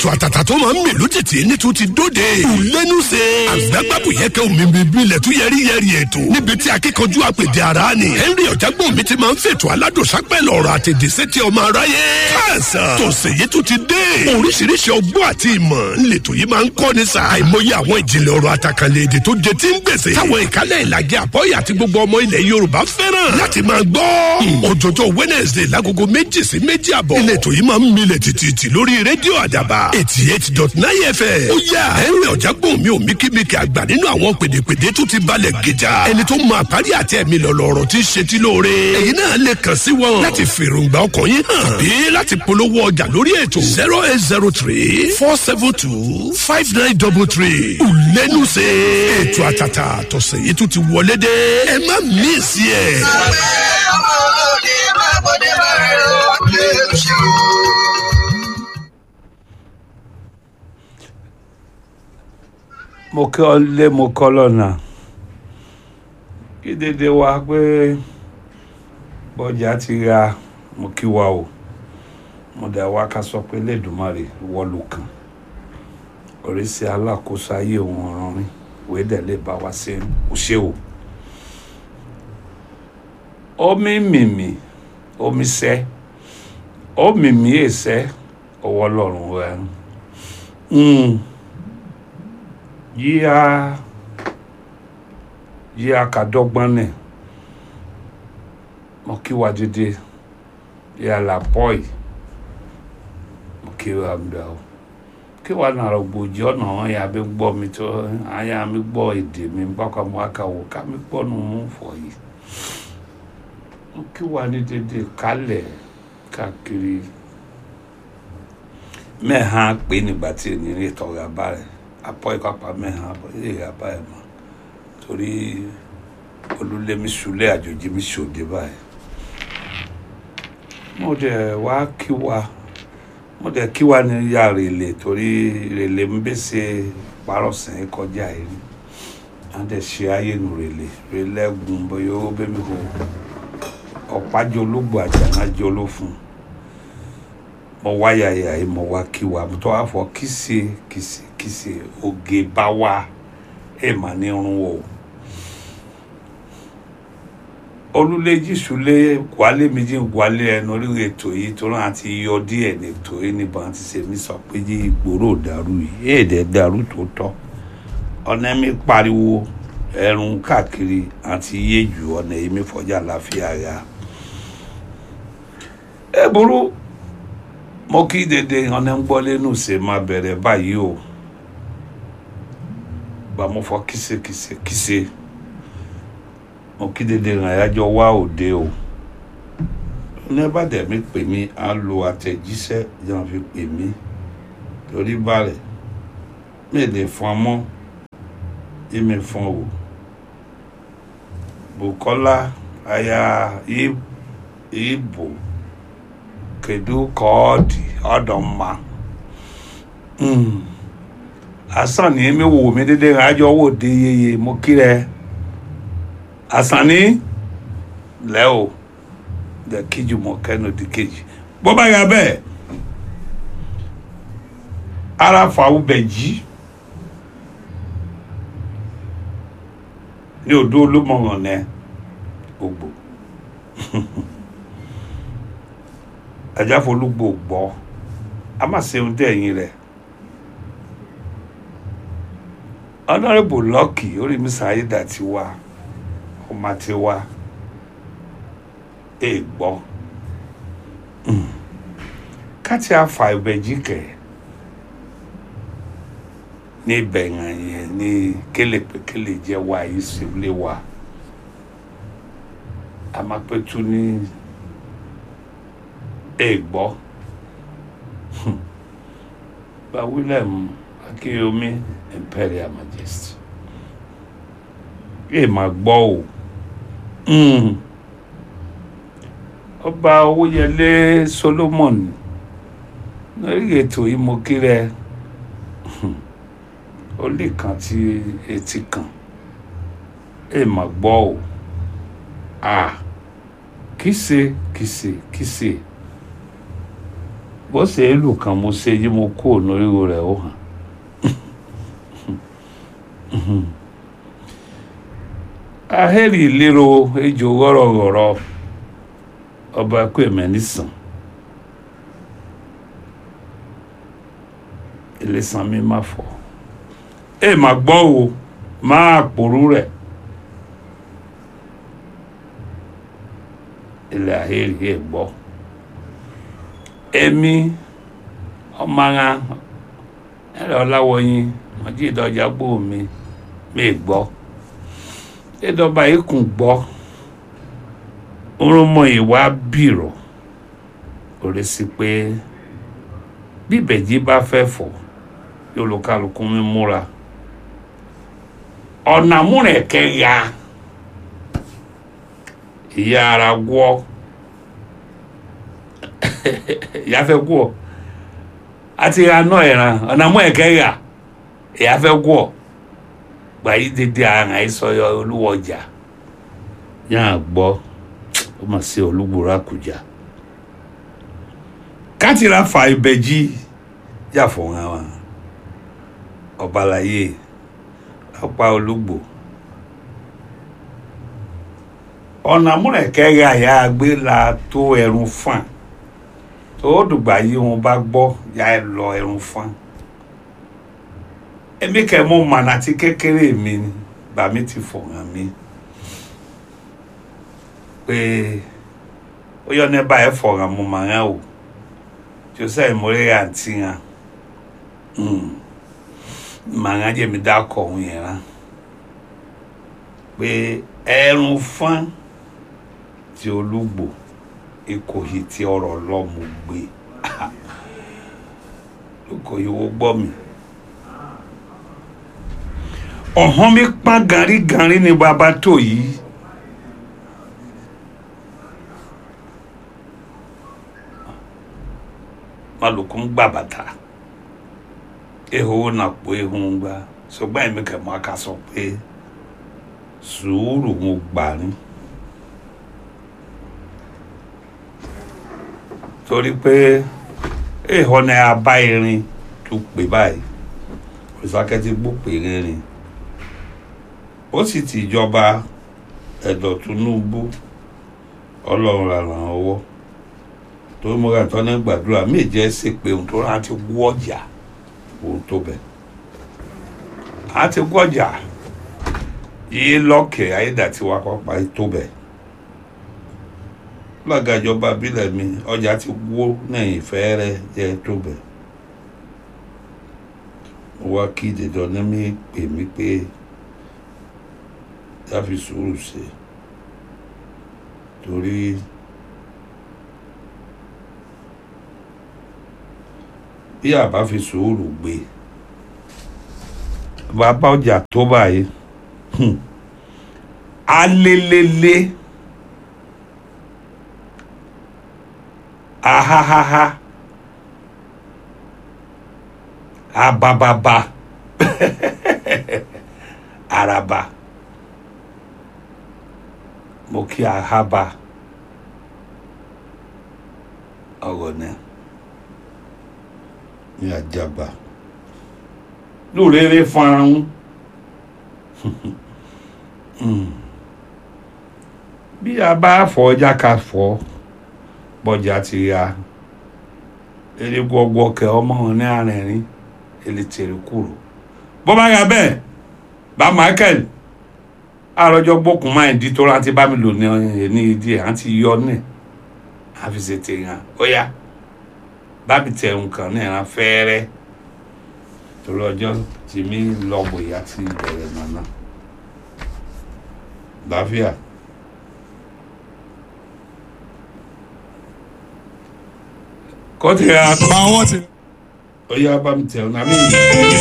ètò àtàtà tó máa ń mèlú tètè ní tún ti dóde. ìlẹ́nu ṣe. àgbàgbàbù yẹ kẹ́ omi bíbí ilẹ̀ tún yẹrí yẹrí ètò. níbi tí akíkanjú àpèdè ara ni. henry ọ̀jágbọ́n mi ti máa ń fètò aládùnsápẹ́ lọ́rọ̀ àtẹ̀dẹ̀ sétí ọmọ aráyé. káàsán tòsè yìí tún ti dé. oríṣiríṣi ọgbọ́n àti ìmọ̀ ńlẹ̀tọ̀ yìí máa ń kọ́ ni sa. àìmọye àwọn ìjìnlẹ̀ ọ̀rọ̀ àtàkànlẹ̀ èdè tó jẹ tí ń gbèsè. táwọn ìkálẹ̀ ìlàjẹ àbọ̀yà àti gbogbo ọmọ ilẹ̀ yorùbá fẹ́ràn láti máa gbọ́. òjòjò wednesday lágogo méjì sí méjì àbọ̀. ìlẹ̀tọ̀ yìí máa ń milẹ̀ tìtìtì lórí rédíò àdàbà eighty eight dot nine fm. ó yà henry ọ̀jágbọ́n mi ò míkímíkì àgbà nínú àwọn pèdèpèdè tó ti balẹ̀ gíjà. ẹni tó máa parí àti ẹ̀mí lọ̀lọ̀rọ̀ ti ṣe tí lóore. èyí náà lè kàn sí wọn láti fèròǹgbà ọkàn yín hàn. tàbí láti polówó ọjà lórí ètò zero eight zero three four seven two five nine double three. ìlẹ́nu ṣe ètò àtàtà tọ̀sẹ̀ yìí tún ti wọlé dé. ẹ má mí sí ẹ̀. ọmọ olóde má bọ́dé bá rẹ̀ lọ lè ṣe o. mo kí ọ lé mo kọ́ lọ́nà kí dédé wa pé bọ́jà ti ra mo kí wa o mo dà wá ká sọ pé lẹ́dùnmarè wọ́ọ̀lù kan oríṣi alákòóso ayé òun ọ̀ràn mi wèé dẹ̀ lè bá wa ṣe ó ṣe o omi mìmì omi sẹ́ omi mi èsẹ́ ọwọ́ lọ́rùn rẹ̀ ń yíya yíya kadọgbọn nẹ mo kí wa dédé yíya la bọ́ì mo kí wa mbẹ o kí wa nàrọ gbòjì ọ̀nà wọn yà bí gbọ́ mi tó àyà mi gbọ́ èdè mi bákan mo aka wò ká mi gbọ́ nu mú fọ yìí mo kí wa ní dédé kálẹ̀ káàkiri mẹ́hàn pé nígbà tí ènìyàn tọ̀rọ̀ abá rẹ̀ apọ ìpapà mẹ́hàn abọ ilé ìyàbá ẹ̀ mọ́ torí olúlémi sulé àjòjì mi ṣòde báyìí mo dẹ̀ wá kí wa mo dẹ̀ kí wa ní ya rèlè torí rèlè ń bẹ́sẹ̀ parọ́sẹ̀ kọjá yìí ni a dẹ̀ ṣe ayé nu rèlè rèlè ẹ̀gùn bóyá ó bẹ́ẹ̀ mi kò ọ̀pájọ ológbò àjànájọ ló fún un mo wá yàyà yìí mo wá kí wa mo tọ́ wá fọ kìsì kìsì kìsì oge bá wa ẹ̀ mà ní irun o olùléjì sulé wálé méjì wálé ẹnu orí ètò yìí tó náà ti yọ díẹ̀ nètò yìí níbọn ti ṣe mí sọ pé jí ìgboro dàrú yìí èdè dàrú tó tọ́ ọ̀nà mi pariwo ẹ̀rùn káàkiri àti yéjù ọ̀nà èmi fọjá láfíà ya ẹ burú mo kí dédé ọ̀nà ń gbọ́ lẹ́nu ṣe máa bẹ̀rẹ̀ báyìí o bá mo fọ kíse kíse kíse mo kí dédé ìrìnàjò wá òde o ní bá dẹ̀ mi pè mí á lo àtẹ̀jíṣẹ́ yẹn fi pè mí torí balẹ̀ mi lè fọn mọ́ ìmì fọn o Bùkọ́lá aya ibo kedu ka ọ dị ọdọ mma asan ni emi wo mi dede ajọ wo de yeye mo kiri asan ni lẹ o de kejì mo kẹnu di kejì bó bá yà bẹ́ẹ̀ ara fàáwù bẹ jí ní odò olúmọ̀ràn nẹ ògbò ajáfolúgbò gbọ́ a má ṣe ohun tẹ̀yìn rẹ̀ honourable lucky orí mi sàáyédà ti wá ọmọ ti wá ẹ gbọ́ káti afa ìbẹ̀jì kẹ̀ ní bẹ̀yàn yẹn ní kélepékélé jẹ́ wá yìí sí ilé wa a máa pẹ́tù ní ẹgbọ́ bá William Akínyẹmí Imperial Majesty ẹ máa gbọ́ o ọba Owóyẹlé Solomon lórí ètò yìí mo kí rẹ ó lè kàn tí etí kan ẹ máa gbọ́ o ah kìsè kìsè kìsè bó ṣe é lù kan mo ṣe yí mo kú òun oríwo rẹ̀ ó hàn ahẹ́rì ìlérò ejò wọ́rọ̀wọ́rọ̀ ọba ẹkú ẹ̀mẹ́ nìsàn ìlẹ̀sàn mi má fọ́ ẹ má gbọ́ o máa pòrú rẹ̀ ilẹ̀ ahẹ́rì ẹ̀ gbọ́ èmi ọmọ ara ẹ̀rọ ọláwọ̀yìn ọjí ìdọ́jà gbó mi mi gbọ́ ìdọ́ba ikùn gbọ́ orúnmọ ìwà bìrọ̀ orí sí pé bí ìbẹ̀jì bá fẹ́ fọ̀ yóò lọ kálukú mi múra ọ̀nà múrẹ̀kẹ́ ya ìyá ara gbọ́ ìyá fẹ́ gbọ́ àti aná ẹ̀ràn ọ̀nà múrẹ̀kẹ́ ya ìyá fẹ́ gbọ́ gbàyí dédé àrùn àìsọyọ olúwọjà yáà gbọ́ ó mà sí olúgbòrò àkùjá kátìrà fa ìbẹ̀jì yàfọ̀ wọn wa ọ̀bàlàyé ọ̀pá olúgbò ọ̀nà múrẹ̀kẹ́ ya ìyá gbé la tó ẹ̀rùn fàn tó dùgbà yìí wọn bá gbọ́ ya ẹ lọ ẹ̀rùn fàn èmi kẹ́ mọ̀ mànà tí kékeré mi ni bàmí ti fọ̀ hàn mí pé ó yọ ní báyìí fọ̀ hàn mo mà hàn o tí o sẹ́yìn mo rí àǹtí hàn mà hàn jẹ́ mi dákọ̀ ọ̀hún yẹn hàn pé ẹ̀rùn fán tí olúgbò ìkòyí tí ọ̀rọ̀ lọ́mú gbé ìkòyí wo gbọ́ mi ọ̀hán mi pán gàrígàrí ni bàbá tó yìí maluku ń gbà bàtà ehoro nà pọ̀ ehun ń gbà ṣùgbọ́n èmi kẹ̀ mọ́ aka sọ pé sùúrù mo gbà ní. torí pé èèhọ́ ni a bá irin tó pè báyìí ìsákẹ́tì gbòpè rìnrìn ó sì ti ìjọba ẹ̀dọ̀ Tinubu ọlọ́run ràn án ọwọ́ tó múra tán ní gbàdúrà méje ṣe pé ohun tó rán ti wú ọjà ohun tó bẹ̀ á ti wú ọjà yìí lọ́kẹ̀ ayédàtiwa pápá tó bẹ̀ lọ́gà ìjọba bílẹ̀ mi ọjà ti wó lẹ́yìn fẹ́ẹ́rẹ́ jẹ́ tó bẹ̀ mo wá kí dandan ní mi pè mí pé yá fi sùúrù ṣe torí bí a bá fi sùúrù gbé bàbá ọjà tó báyìí alelele ahahaha abababa araba mo kí ahaba ọ̀rọ̀ náà ní àjàgbá lóòrèrè fọ́nrán bí a bá fọ ọjà ká fọ bọjà ti ya eré gbọgbọ kẹ ọmọ wọn ní arìnrìn èlé tèrè kúrò bó bá yà bẹ́ẹ̀ bá Michael àròjọ gbókùn máa ń di tó rántí bá mi lò ní ní ìdí ẹ̀ àti yọ ní àfìsè tèèyàn ó yá bá mi tẹ̀ nǹkan ní ẹ̀ràn fẹ́ẹ́rẹ́ torí ọjọ́ tí mi lọ bòyá ti bẹ̀rẹ̀ nànà láfíà. kọ́ ti ra àwọn ti. ó yá bá mi tẹ̀ ọ́nà mi.